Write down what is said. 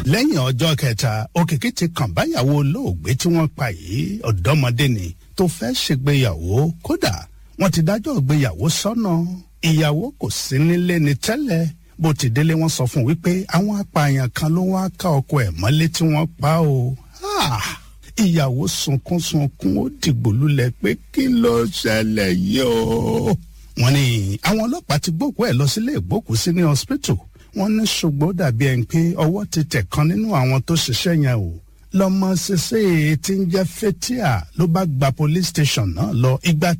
lẹ́yìn ọjọ́ kẹta òkìkí ti kàn báyàwó olóògbé tí wọ́n pa yìí ọ̀dọ́mọdé ni tó fẹ́ ṣègbéyàwó kódà wọ́n ti dájọ́ ìgbéyàwó sọ́nà ìyàwó kò sí nílé ni tẹ́lẹ̀ bó ti délé wọ́n sọ fún un wípé àwọn apààyàn kan ló wá ká ọkọ ẹ̀ mọ́lé tí wọ́n pa o. Ah! ìyàwó sunkún sunkún ó dìgbò lulẹ̀ pé kí ló ṣẹlẹ̀ yìí o. wọ́n ní àwọn ọlọ́pàá ti gbókùú ẹ̀ lọ sílé ìgbókùúsí ní hospital wọ́n ní ṣùgbọ́n dàbí ẹni pé ọwọ́ ti tẹ̀ kan nínú àwọn tó ṣiṣẹ́ yẹn o lọmọ ṣẹṣẹ tí ń jẹ́ fetia ló bá gba police station náà lọ ìgbà